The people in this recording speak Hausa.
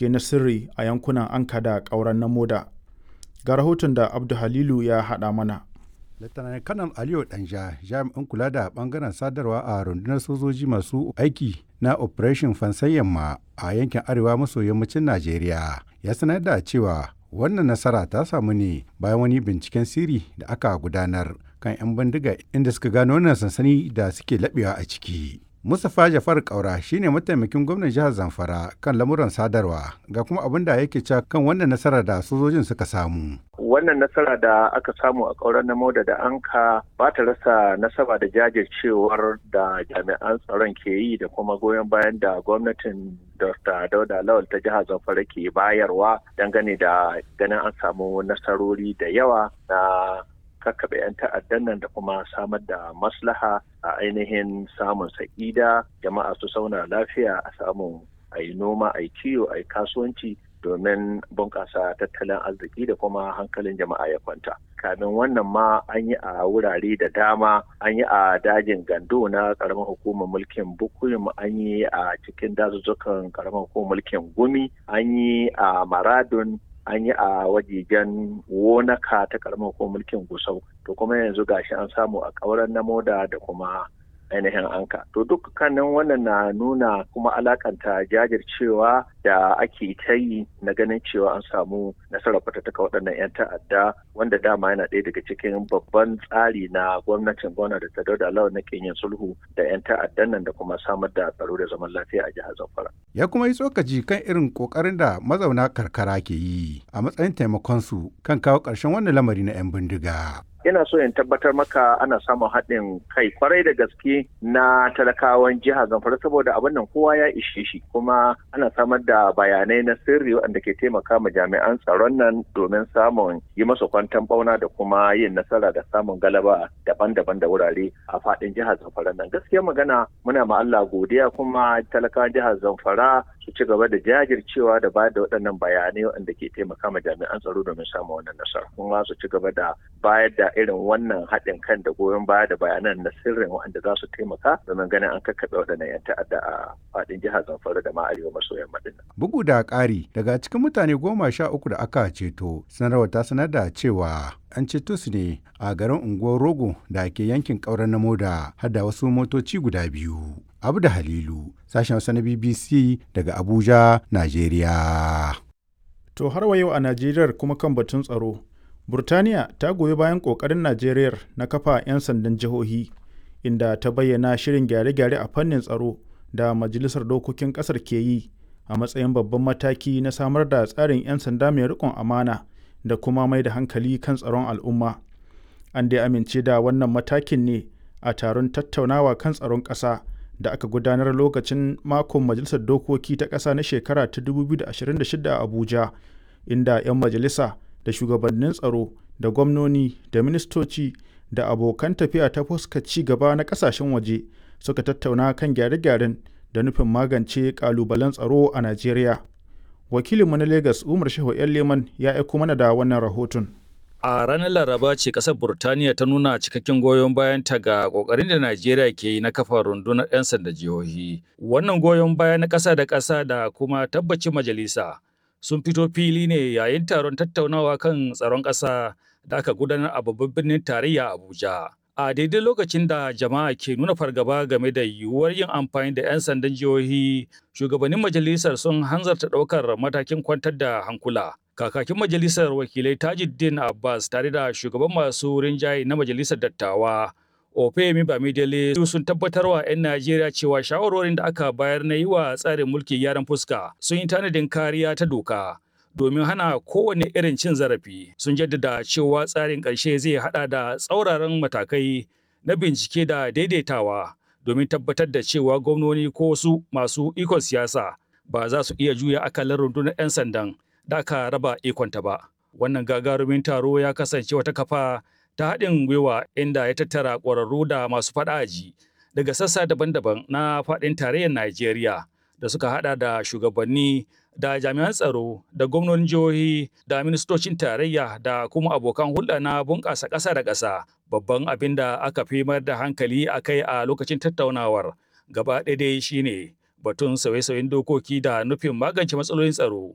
bincike na sirri a yankunan Anka da ƙauren na Moda. Ga rahoton da Abdu Halilu ya haɗa mana. Lieutenant Kanal Aliyu Danja jami'in kula da bangaren sadarwa a rundunar sojoji masu aiki na Operation Fansan Yamma a yankin arewa maso yammacin Najeriya ya sanar da cewa wannan nasara ta samu ne bayan wani binciken sirri da aka gudanar kan 'yan bindiga inda suka gano wannan sansani da suke laɓewa a ciki. Mustapha Jafar Kaura shine mataimakin gwamnan jihar Zamfara kan lamuran sadarwa ga kuma abin da yake cewa kan wannan nasara da sojojin suka samu. Wannan nasara da aka samu a ƙauren na Moda da Anka ba ta rasa nasaba da jajircewar da jami'an tsaron ke yi da kuma goyon bayan da gwamnatin Dr. Dauda Lawal ta jihar Zamfara ke bayarwa dangane da ganin an samu nasarori da yawa na kakkaɓe 'yan ta'addan nan da kuma samar da maslaha a ainihin samun sa'ida jama'a su sauna lafiya a samun a yi noma a yi kiwo a yi kasuwanci domin bunƙasa tattalin arziki da kuma hankalin jama'a ya kwanta kamin wannan ma an yi a wurare da dama an yi a dajin gando na ƙaramin hukumar mulkin bukuyum an yi a cikin dazuzzukan ƙaramin hukumar mulkin gumi an yi a maradun an yi a wajejen wonaka ta karamar ko mulkin gusau to kuma yanzu gashi an samu a ƙauren na moda da kuma ainihin anka to dukkanin wannan na nuna kuma alakanta jajircewa da ake ta yi na ganin cewa an samu nasarar fatattaka waɗannan 'yan ta'adda wanda dama yana ɗaya daga cikin babban tsari na gwamnatin gwamna da ta dauda lawan na yin sulhu da 'yan ta'addan nan da kuma samar da tsaro da zaman lafiya a jihar zamfara ya kuma yi tsokaci kan irin kokarin da mazauna karkara ke yi a matsayin taimakon su kan kawo ƙarshen wannan lamari na 'yan bindiga ina so in tabbatar maka ana samun haɗin kai kwarai da gaske na talakawan jihar zamfara saboda abin nan kowa ya ishe shi kuma ana samar da bayanai na sirri waɗanda ke taimaka ma jami'an tsaron nan domin samun yi masa kwantan bauna da kuma yin nasara da samun galaba daban-daban da wurare a faɗin jihar zamfara nan gaskiya magana muna ma Allah godiya kuma talakawan jihar zamfara su ci gaba da jajircewa da bayar da waɗannan bayanai waɗanda ke taimaka ma jami'an tsaro domin samun wannan nasara kuma su ci gaba da bayar da irin wannan haɗin kan da goyon baya da bayanan na sirrin waɗanda za su taimaka domin ganin an kakkaɓe waɗannan 'yan ta'adda a faɗin jihar Zamfara da ma arewa maso yamma din. Bugu da ƙari daga cikin mutane goma sha uku da aka ceto sanarwar ta sanar da cewa an ceto su ne a garin unguwar Rogo da ke yankin ƙauren na Moda har da wasu motoci guda biyu. Abu da Halilu, sashen Hausa na BBC daga Abuja, Najeriya. To har wa yau a Najeriya kuma kan batun tsaro. Burtaniya ta goyi bayan ƙoƙarin Najeriya na kafa 'yan sandan jihohi, inda ta bayyana shirin gyare-gyare a fannin tsaro da Majalisar Dokokin ƙasar ke yi a matsayin babban mataki na samar da tsarin 'yan sanda mai riƙon amana da kuma mai da hankali kan tsaron al'umma. An dai amince da wannan matakin ne a taron tattaunawa kan tsaron ƙasa da aka gudanar lokacin makon Majalisar Dokoki ta ƙasa na shekara ta 2026 a Abuja, inda 'yan majalisa da shugabannin tsaro da gwamnoni da ministoci da abokan tafiya ta fuska ci gaba na kasashen waje suka tattauna kan gyare-gyaren da nufin magance kalubalen tsaro a Najeriya. Wakilinmu na Legas Umar Shehu Leman ya aiko mana da wannan rahoton. A ranar Laraba ce ƙasar Burtaniya ta nuna cikakken goyon bayanta ga ƙoƙarin da Najeriya ke yi na kafa rundunar 'yan sanda jihohi. Wannan goyon baya na ƙasa da ƙasa da kuma tabbacin majalisa sun fito fili ne yayin taron tattaunawa kan tsaron ƙasa da aka gudanar a babban birnin tarayya Abuja. A daidai lokacin da jama'a ke nuna fargaba game da yiwuwar yin amfani da 'yan sandan jihohi, shugabannin majalisar sun hanzarta ɗaukar matakin kwantar da hankula. Kakakin majalisar wakilai Tajuddin Abbas tare da shugaban masu rinjaye na majalisar dattawa Ofemi Bamidele sun tabbatar wa 'yan Najeriya cewa shawarorin da aka bayar na yi wa tsarin mulki gyaran fuska sun yi tanadin kariya ta doka domin hana kowane irin cin zarafi. Sun jaddada cewa tsarin ƙarshe zai haɗa da tsauraran matakai na bincike da daidaitawa domin tabbatar da cewa gwamnoni ko wasu masu ikon siyasa ba za su iya juya akalar rundunar 'yan sandan da aka raba ikonta ba. Wannan gagarumin taro ya kasance wata kafa ta haɗin gwiwa inda ya tattara ƙwararru da masu faɗaji daga sassa daban-daban na faɗin tarayyar Najeriya da suka haɗa da shugabanni da jami'an tsaro da gwamnonin jihohi da ministocin tarayya da kuma abokan hulɗa na bunƙasa ƙasa da ƙasa babban abin da aka fi mayar da hankali a kai a lokacin tattaunawar gaba ɗaya dai shine batun sauye-sauyen dokoki da nufin magance matsalolin tsaro